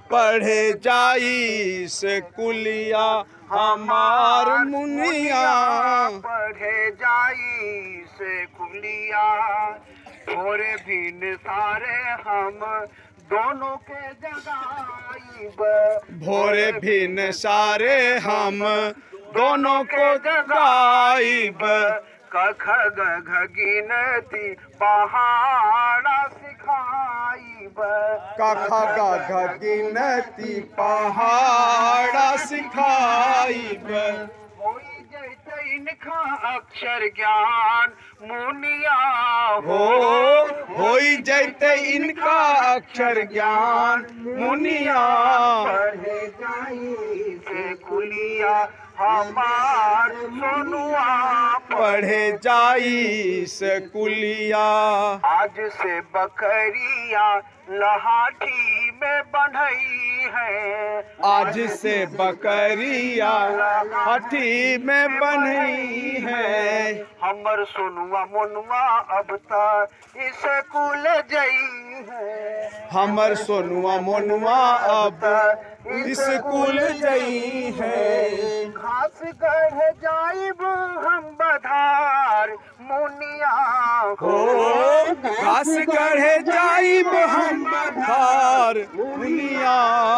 पढ़े जाई से कुलिया हमार मुनिया पढ़े जाई से कुलिया थोड़े भी सारे हम दोनों के जगाईब भोरे भिन सारे हम दोनों को जगाईब कख ग गिनती पहाड़ा सिखाईब कखा गा गिनती पहाड़ा सिखाईब होई जैसे इनका अक्षर ज्ञान मुनिया हो होई जैते इनका अक्षर ज्ञान मुनिया पढ़े जाई से कुलिया हमार सोनुआ पढ़े जाई से कुलिया आज से बकरिया लहाठी में बंधई है आज से बकरिया हठी में बनी है हमर सोनुआ मोनुआ अब तक स्कूल जई है हमर सोनुआ मोनुआ अब स्कूल जई है घास गढ़ जाइब हम बधार मुनिया हो घास गढ़े जाइब हम बधार मुनिया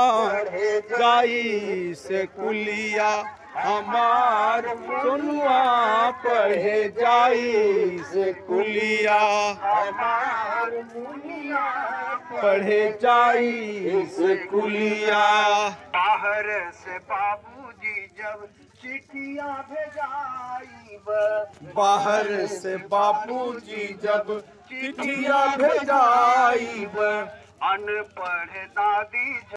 जाई से कुलिया हमार सोनुआ पढ़े जाई से कुलिया हमार मुनिया पढ़े जाई से कुलिया बाहर से बाबूजी जब चिट्ठियां भेजाइब बाहर से बापूजी जब चिट्ठिया भेजाइब अनपढ़ दादी